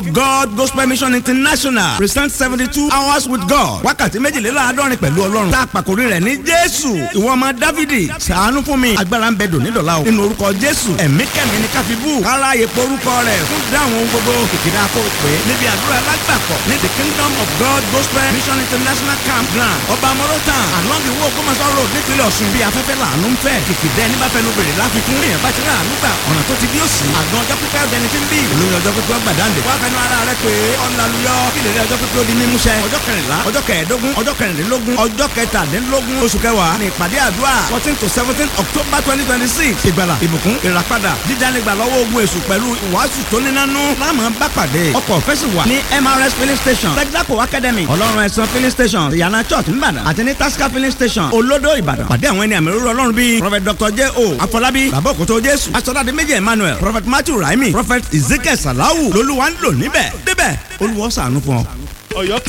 God Gospel Mission International present seventy two hours with God wákàtí méjìléláàádọ́rin pẹ̀lú ọlọ́run tá a pàkórí rẹ̀ ní Jésù ìwọ ọmọ Dávidi ṣàánú fún mi agbára ń bẹ dòní dọ̀la o nínú orúkọ Jésù ẹ̀mí kẹ́mi ní káfíbù kára àyèpọ̀ orúkọ rẹ̀ fún dáhùn ohun gbogbo kìkìdá kó pé níbi àdúrà alágbàpọ̀ ní the Kingdom of God Gospel Mission International Camp Ground ọba mọ́rọ́tàn along the way Ògbómọ̀ṣọ́ road nípínlẹ̀ Ọ̀ṣun bí afẹ́fẹ́ làánú ń fẹ́ kìkìdá ẹni bá fẹ́ ló bèrè láfikún èèyàn bá ti rà àánú gbà ọ̀nà tó ti bí òsì àgbọn ọjọ́ pípẹ́ ọ̀dẹni tí ń bí olóyún ọjọ́ pípẹ́ ọgbàdáǹdè wá fẹnu ara rẹ pé ọ̀làlùyọ ìlérí ọjọ́ pípẹ́ ó di mímúṣẹ ọjọ́ kẹrìnlá ọjọ́ kẹẹ̀ẹ́dógún ọjọ́ kẹrìndínlógún ọjọ́ kẹtàdínlógún oṣù kẹwàá ní ìpàdé àdúrà fourteen to seventeen october twenty twenty six ìgbàlà ìbùkún ìràpadà dídánigbà lọ́wọ́ ogun èṣù pẹ̀lú ìwàásù tó nínánú láàmú bá pàdé ọkọ̀ fẹ́sì wà ní mrs filling station texaco academy ọlọ́run ẹ̀sán filling station ìyànà church nìbàdàn àti ní tasca filling station olódò ìbàdàn pàdé àwọn ẹni àmì òróró ọlọ́run bíi prophet dr j o afọlábí bàbá òkútó jésù asọ́dádé méjì emmanuel prophet matthew raimi prophet ezekiel salawu lolúwa ń lò níbẹ̀ débẹ̀ olúwa ṣàánú fún ọ. ọ̀yọ́